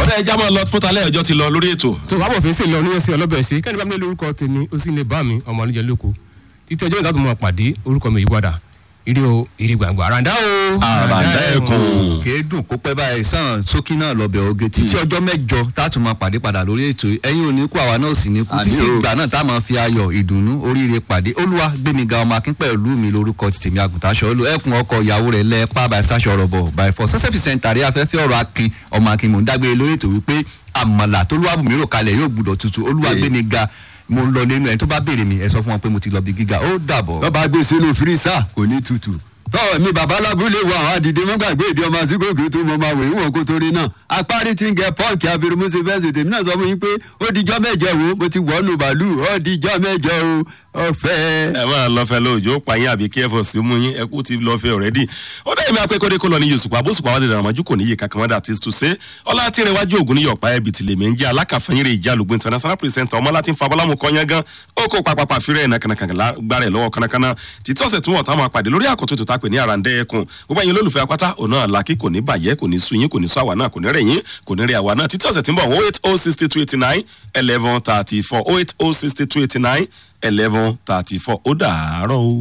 ọ̀dà ẹja máa lọ fún talẹ́ ọjọ́ ti lọ lórí ètò. tó wàá bọ̀ fèsì lọ níyẹn sí ọlọ́bẹ̀ sí kẹ́ni bá mi lé lórúkọ tèmi ó sì lè bá mi ọmọ àlejò lóko títí ọjọ́ ìdá tó mọ̀ pàdé orúkọ mi yìí padà ìdí o ìdí gbàngbà àràǹdá o. àràǹdá ẹkùn. kéédùn kó pẹ́ báyìí sàn sókí náà lọ́bẹ̀ oge títí ọjọ́ mẹ́jọ tá a tún máa pàdé padà lórí ètò yìí. ẹ̀yin ò ní kú àwa náà ò sì ní kú Àmín títí o. ìgbà náà tá a máa fi ayọ̀ ìdùnnú oríire pàdé olúwa gbẹmíga ọmọ akín pẹ̀lú mi lórúkọ ti tèmi àgùntàṣọ olú ẹkùn ọkọ ìyàwó rẹ̀ lẹ́ẹ̀pá by sasha ọ̀rọ̀bọ̀ by four sẹ́sẹ́fì sẹ́ńtàrí afẹ́fẹ́ ọ̀rọ̀ akin ọmọ akin mò ń dágbére lórí ètò wípé àmàlà tó lúwàbù mi rò kalẹ̀ yóò gbúdọ̀ tutù olúwa Ee. gbẹmíga mo ń lọ lẹ́nu ẹ̀ tó bá béèrè mi ẹ sọ fún wọn pé mo ti lọ bí gíga ó dàbọ̀. lọ́ba gbé sínú fírísà kò ní tutù. tọ́ mi bàbá lábúlé wa àwọn àdìdé mọ́gbàgbé ìdí ọmọ àsìkòkè tó mọ máa wò ìwọ̀n kó torí náà apárí ti ń gẹ pọ́ǹkì abirumusi fẹ́ǹsì tèmi náà sọ fún yín pé ó dijọ́ mẹ́jọ wo mo ti wọ́ọ̀nù bàálù ó dijọ́ mẹ́jọ o ọ̀fẹ́. ẹ máa lọ fẹ lóòjó pààyàn àbí kí ẹ fọ sí mú yín ẹ kú ti lọ fẹ ọrẹdì ó dẹ́ ìmọ̀ akẹ́kọ̀ọ́ kó lọ ní yosùpá bóṣùpá wà lè dàrọ̀ mọ́jú kò níye kankan wọ́n dà tí tó ṣe ọlá tí rẹ wájú ògùn ní yọ̀pá ẹbí tìlẹ̀ mi ń jẹ́ alákàfẹ́yìn rẹ̀ ìjà lùgbọ́n international presenter ọmọ láti ń fa bọ́lámù kọ́nyán gan ó kó papapa fírẹ̀ ẹ̀ nàkànàkàn gbára ẹ̀ lọ́wọ́ kánnakánná títí ọ̀sẹ̀ tí wọ́n tá máa pàdé lórí àkọ́tún tó ta pè ní àràǹdẹ́ ẹkùn gbogbo ẹ̀yin olólùfẹ́ apáta òun náà làkì kò ní bàjẹ́ kò ní sú yín kò ní sú àwa náà kò ní rẹ̀ yín kò ní rẹ̀ àwa náà títí ọ̀sẹ̀ tí ń bọ̀ oh eight oh sixty two eighty nine eleven thirty four oh eight oh sixty two eighty nine eleven thirty four ó dàárọ̀ o.